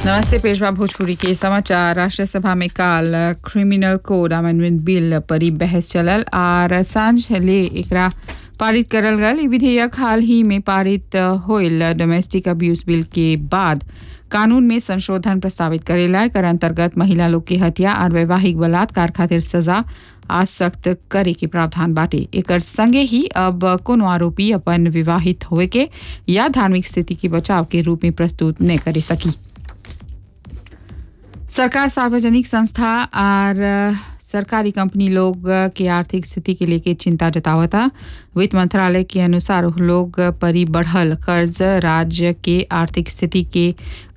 नमस्ते पेशवा भोजपुरी के समाचार राष्ट्र सभा में काल क्रिमिनल कोड अमेंडमेंट बिल पर ही बहस चलल और सांझ ले एकरा पारित करल गल ई विधेयक हाल ही में पारित होइल डोमेस्टिक अब्यूज बिल के बाद कानून में संशोधन प्रस्तावित करेला एकर अंतर्गत महिला लोग के हत्या और वैवाहिक बलात्कार खातिर सजा आज सख्त करे के प्रावधान बाटे एकर संगे ही अब कोनो आरोपी अपन विवाहित होए के या धार्मिक स्थिति के बचाव के रूप में प्रस्तुत न करे सकी सरकार सार्वजनिक संस्था और सरकारी कंपनी लोग के आर्थिक स्थिति के लेके चिंता जतावता वित्त मंत्रालय के अनुसार लोग परी बढ़ल कर्ज राज्य के आर्थिक स्थिति के